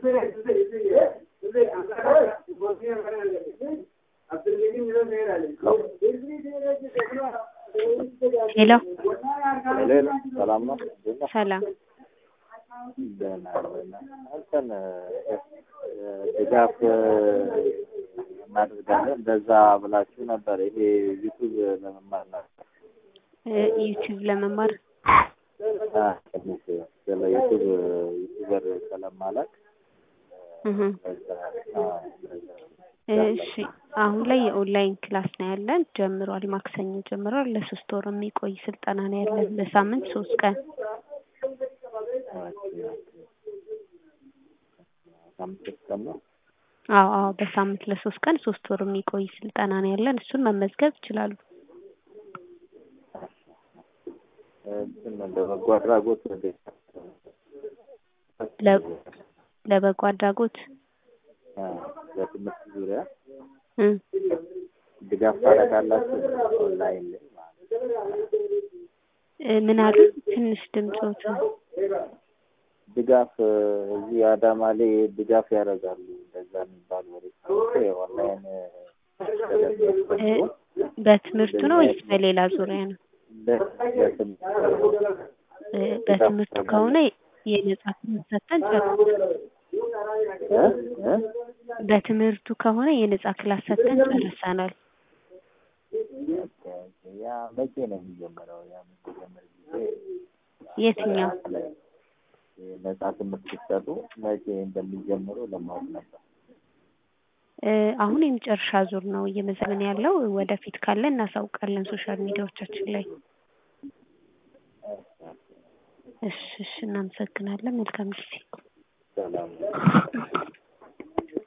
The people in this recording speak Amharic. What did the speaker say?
ሄሎ ሄሎ ሰላም ነው? እንዴት ነህ? ሰላም ደህና ደህና። እንትን ድጋፍ እናደርጋለን እንደዛ ብላችሁ ነበር። ይሄ ዩቱብ ለመማር ነበር። እ ዩቲዩብ ለመማር አ ትንሽ ስለ ዩቱብ ዩቱበር ስለማላውቅ እህ በዛ አ በዛ እሺ አሁን ላይ የኦንላይን ክላስ ነው ያለን ጀምሯል። ማክሰኞ ጀምሯል። ለሶስት ወር የሚቆይ ስልጠና ነው ያለን በሳምንት ሶስት ቀን ሳምንት ቀን ነው። አዎ አዎ በሳምንት ለሶስት ቀን ሶስት ወር የሚቆይ ስልጠና ነው ያለን። እሱን መመዝገብ ይችላሉ። እንትን ለበጎ አድራጎት ወደ ለ- ለበጎ አድራጎት አ በትምህርት ዙሪያ እ ድጋፍ ታደርጋላችሁ ኦንላይን ላይ ማለት ነው። እ ምን አሉ? ትንሽ ድምፆት ድጋፍ እዚህ አዳማ ላይ ድጋፍ ያደርጋሉ እንደዛ የሚባል ወሬ ሰምቼ ኦንላይን እ በትምህርቱ ነው ወይስ በሌላ ዙሪያ ነው? እ በትምህርቱ ከሆነ የነጻ ትምህርት ሰጥተን ጨርሰናል። በትምህርቱ ከሆነ የነጻ ክላስ ሰጥተን ጨርሰናል። ያ መቼ ነው የሚጀምረው? ያ የሚጀምር ጊዜ የትኛው? ነጻ ትምህርት ሲሰጡ መቼ እንደሚጀምሩ ለማወቅ ነበር። እ አሁን የመጨረሻ ዙር ነው እየመዘገብን ያለው። ወደፊት ካለ እናሳውቃለን ሶሻል ሚዲያዎቻችን ላይ። እሺ እሺ እናመሰግናለን። መልካም ጊዜ። ሰላም